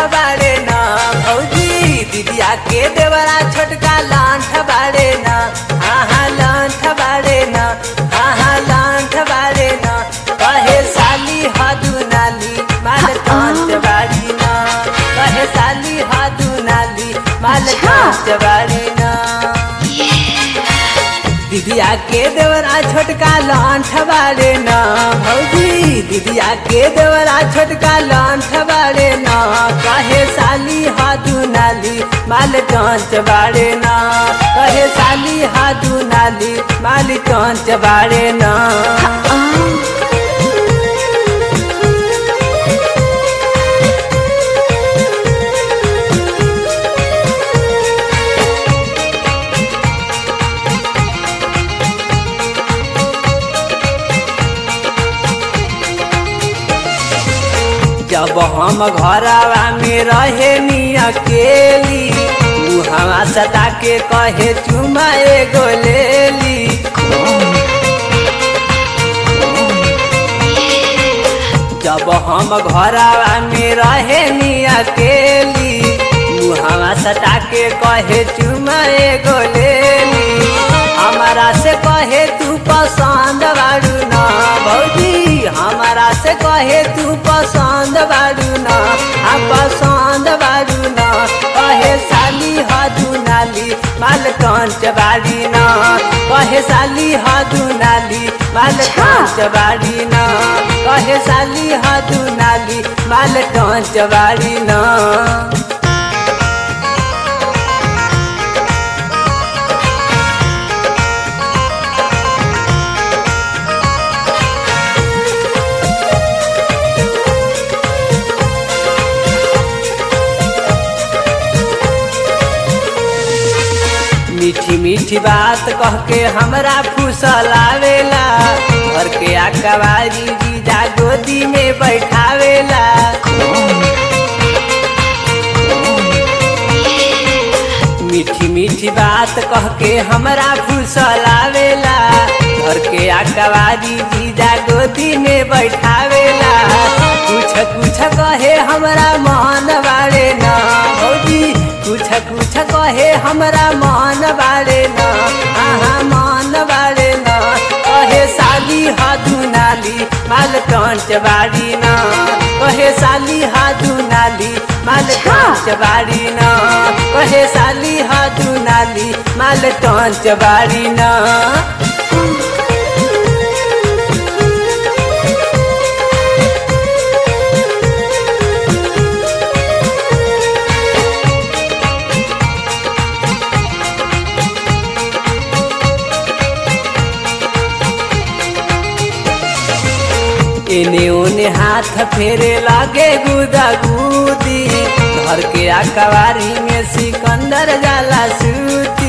बाड़े ना भौजी दीदिया के देवरा छोटका लांठ बाड़े ना हाँ हाँ लांठ बाड़े ना हाँ हाँ लांठ बाड़े ना कहे साली हादू नाली माल कांच बाड़ी ना कहे साली हादू नाली माल कांच बाड़ी ना दीदिया के देवरा छोटका लांठ बाड़े ना भौजी दीदिया के देवरा छोटका लांठ बाड़े ना कहे साली हादू नाली माल कांच बाड़े ना कहे साली हादू नाली माल कांच बाड़े ना जब हम घरवा में रहे नी अकेली मुहवा सता के कहे चुमा एगो लेली जब हम घरवा में रहे नी अकेली मुहवा सता के कहे चुमा एगो लेली हमारा से कहे तू पसंद बाड़ू ना भौजी हमारा से कहे तू पसंद बाड़ू ना हम पसंद बाड़ू ना कहे साली हदू नाली माल कंच बाड़ी ना कहे साली हदू नाली माल कंच बाड़ी ना कहे साली हदू नाली माल कंच बाड़ी ना मीठी मीठी बात कह के हमरा फुसलावेला घर के आकवारी जीजा गोदी में बैठावेला मीठी मीठी बात कह के हमरा फुसलावेला घर के आकवारी जीजा गोदी में बैठावेला कुछ कुछ कहे हमरा मन बाड़े ना भौजी कुछ कुछ कहे हमरा मन बाड़े ना हाँ मन बाड़े ना कहे साली हादू नाली माल कंच बाड़ी ना कहे साली हादू नाली माल कंच बाड़ी ना कहे साली हादू नाली माल कंच बाड़ी ना एने ओने हाथ फेरे लागे गुदा गुदी घर के आकवारी में सिकंदर जाला सूती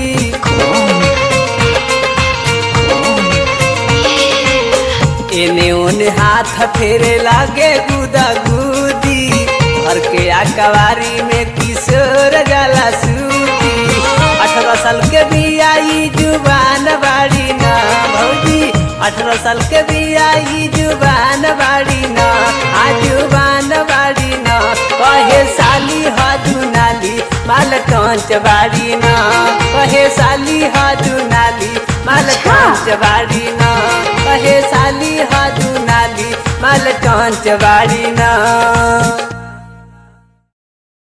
एने ओने हाथ फेरे लागे गुदा गुदी घर के आकवारी में किशोर जाला सूती अठारह साल के बियाई जुबान बाड़ी ना भौजी अठारह साल के बियाई जुबान बाड़ी ना आ जुबान बाड़ी ना कहे साली हदू नाली माल कंच बाड़ी ना कहे साली हदू नाली माल कंच बाड़ी ना कहे साली हदू नाली माल कंच बाड़ी ना